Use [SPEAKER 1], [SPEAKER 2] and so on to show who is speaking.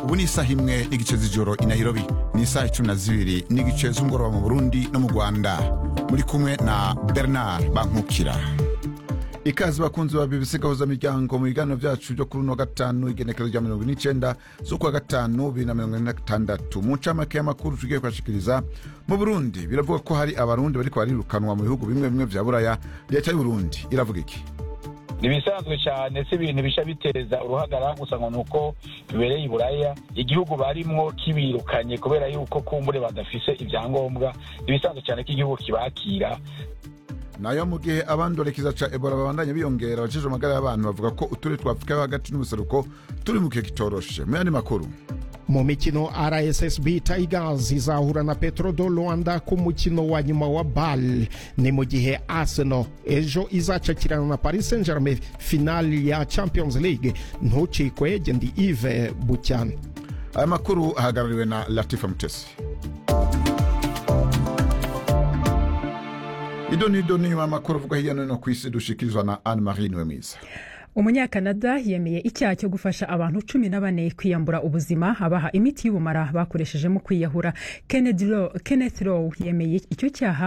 [SPEAKER 1] ubu ni isaha imwe n'igice z'ijoro i nairobi ni isaha icumi na zibiri n'igice z'umugoroba mu burundi no mu rwanda muri kumwe na bernard bankukira ikaze bakunzi ba bbc gahuzamiryango mu biganiro byacu byo kuri uno gatanu igenekezo rya mirongo ine n'icenda z'ukwa gatanu bibiri na mirongo ine na gatandatu mu ncamake y'amakuru tugiye kubashikiriza mu burundi biravuga ko hari abarundi bariko barirukanwa mu bihugu bimwe bimwe vya buraya leta y'uburundi iravuga iki
[SPEAKER 2] ni ibisanzwe cyane si ibintu bisha biteza uruhagarara gusa ngo ni uko bibereye iburaya igihugu barimwo kibirukanye kubera yuko kumbure badafise ibyangombwa ni ibisanzwe cyane ko igihugu kibakira
[SPEAKER 1] nayo mu gihe abandorekiza ca ebola babandanya biyongera abajejwe amagara y'abantu bavuga ko uturere twa afurika yo hagati n'ubuseruko turi mu gihe kitoroshe mu yandi makuru
[SPEAKER 3] mu mikino rssb tigers izahura na petro do rwanda ku mukino wa nyuma wa bal ni mu gihe arsenal ejo izacakirana na paris saint germain finali ya champions league ntucikwe gendi ive bucyane
[SPEAKER 1] aya makuru ahagarariwe na latifa mutesi ido nido ni nyuma y'amakuru avugwa hirya no hino ku isi dushikirizwa na anne marie niwe mwiza
[SPEAKER 4] umunyakanada yemeye icyaha cyo gufasha abantu cumi na bane kwiyambura ubuzima abaha imiti y'ubumara bakoresheje mu kwiyahura kenneth rowe yemeye icyo cyaha